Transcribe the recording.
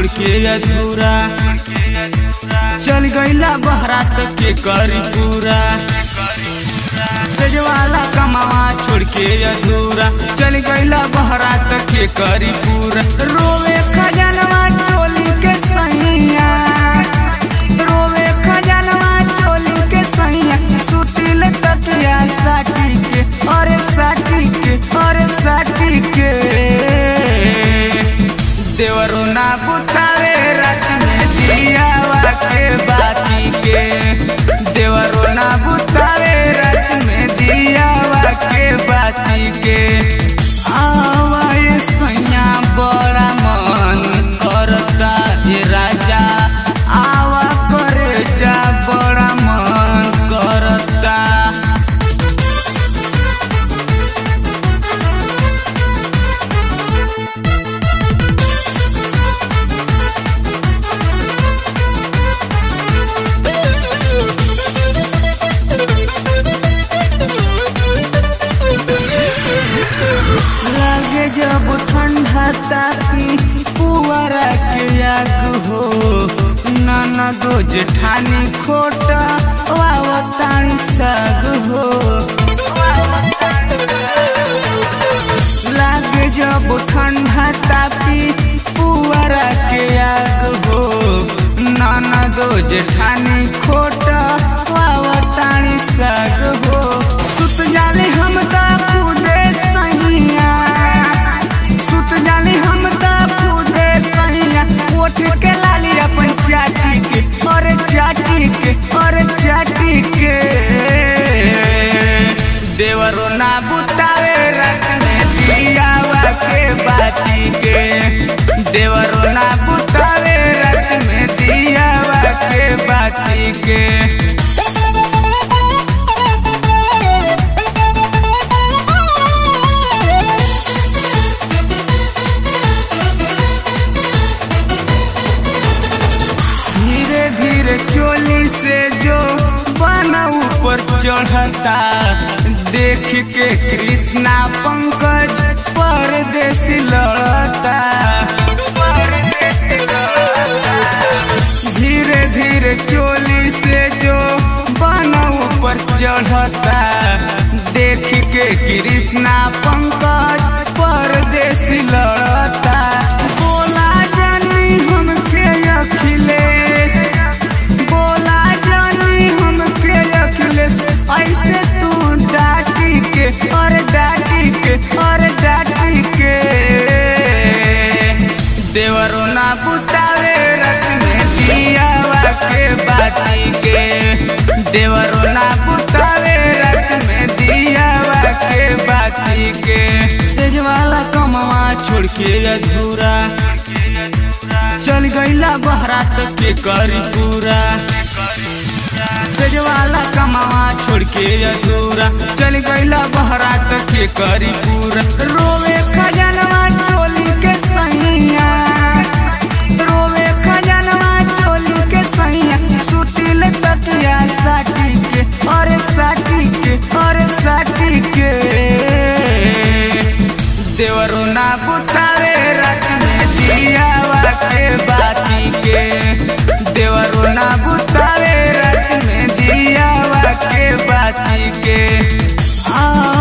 छोड़ के अधूरा चल गईला बहरात के करी पूरा सजवाला कमावा छोड़ के अधूरा चल गईला बहरात के करी पूरा रोवे खजनवा चोली के सैया रोवे खजनवा चोली के सैया सुतिल तकिया साटी के अरे साटी के अरे साटी के देवरो ना बुतावे रात में दियावा के बाती के देवरो ना बुतावे रात में दियावा के बाती के आवा ये सैया बड़ा मन करता ये राजा आवा करे जा बड़ा मन करता लागे जब ठंडा तापी पुआरा के आग हो नाना दो जेठानी खोटा वावतानी साग हो लागे जब ठंडा तापी पुआरा के आग हो नाना दो जेठानी खोटा वावतानी साग हो सुत जाले हम ता खुदे सैया सुत जाले हम ता खुदे सैया ओठ के लाली अपन चाटी के अरे चाटी के अरे चाटी के देवरो ना बुतावे रात में दियावा के बाती के देवरो ना बुतावे रात में दियावा के बाती के धीरे धीरे चोली से जो बना ऊपर चढ़ता देख के कृष्णा पंकज परदेसी लड़ता धीरे धीरे चोली से जो बना ऊपर चढ़ता देख के कृष्णा पंकज परदेसी लड़ता बोला जानी हमके अखिलेश बोला जानी हमके अखिलेश ऐसे तू डाटी के और डाटी के और डाटी के देवरो ना बुतावे रत में दियावा के बाती के देवरो ना बुतावे रत में दियावा के बाती के सेजवाला कमवा छोड़ के अधूरा चल गईला बहरात के करी पूरा सजवाला कमावा छोड़ के अधूरा चल गईला बहरात के करी पूरा रोवे खजनवा चोली के सैया रोवे खजनवा चोली के सैया सुतिल तकिया साटी के अरे साटी के अरे साटी के देवरो ना बुतावे रात में दियावा के बाती के देवरो ना बुतावे रात में दियावा के बाती के आ